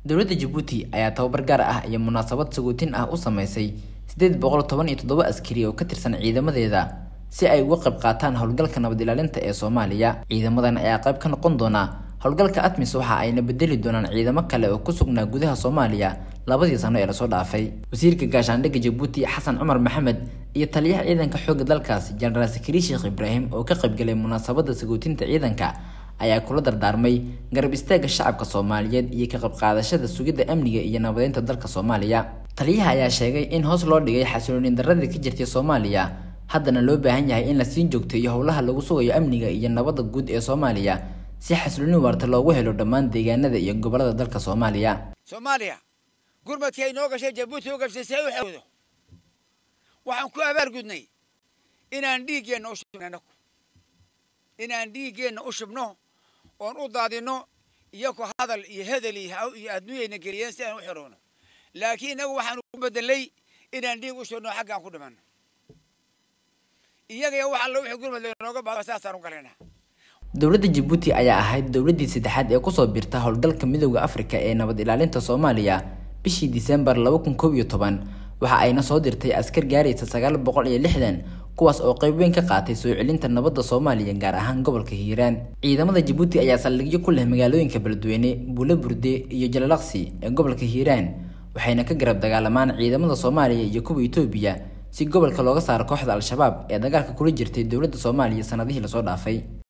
dowladda jabuuti ayaa tababar gaar ah iyo munaasabad sagootin ah u sameysay sideed boqol toban iyo toddoba askari oo ka tirsan ciidamadeeda si ay uga qayb qaataan howlgalka nabad ilaalinta ee soomaaliya ciidamadan ayaa qayb ka noqon doona howlgalka atmis waxa ayna bedeli doonaan ciidamo kale oo ku sugnaa gudaha soomaaliya labadii sano ee lasoo dhaafay wasiirka gaashaandhigga jabuuti xasan cumar maxamed iyo taliyaha ciidanka xoogga dalkaas jenaraal sakari sheekh ibraahim oo ka qaybgalay munaasabada sagootinta ciidanka ayaa kula dardaarmay garab istaagga shacabka soomaaliyeed iyo ka qayb qaadashada sugidda amniga iyo nabadeynta dalka soomaaliya taliyaha ayaa sheegay in hoos loo dhigay xasiloonin daradii ka jirtay soomaaliya haddana loo baahan yahay in la siin joogteeyo howlaha lagu sugayo amniga iyo nabadda guud ee soomaaliya si xasiloonin waarta loogu helo dhammaan deegaanada iyo gobolada dalka soomaaliya soomaaliya gurmadkii ay noo gashay jabuuti u gashay see u xewdo waxaan ku abaargudnay inaan dhiiggeenna u shubno anagu inaan dhiiggeenna u shubno oon u daadinno iyaku hadal iyo hedel iyo adduunyayna geliyeen si aan u xiroono laakiin inagu waxaanu ku bedelay inaan dhiig u shubno xaggaan ku dhimanno iyagaya wax alla wixii gurmad laynooga baado saasaan u galaynaa dowladda jabuuti ayaa ahayd dowladdii saddexaad ee kusoo birta howlgalka midooda afrika ee nabad ilaalinta soomaaliya bishii disembar laba kun koob iyo toban waxa ayna soo dirtay askar gaaraysa sagaal boqol iyo lixdan kuwaas oo qayb weyn ka qaatay soo celinta nabadda soomaaliya gaar ahaan gobolka hiiraan ciidamada jabuuti ayaa saldhigyo ku leh magaalooyinka beledweyne buulo burde iyo jalalaqsi ee gobolka hiiraan waxayna ka garab dagaalamaan ciidamada soomaaliya iyo kuwa etoobiya si gobolka looga saaro kooxda al-shabaab ee dagaalka kula jirtay dowladda soomaaliya sanadihii lasoo dhaafay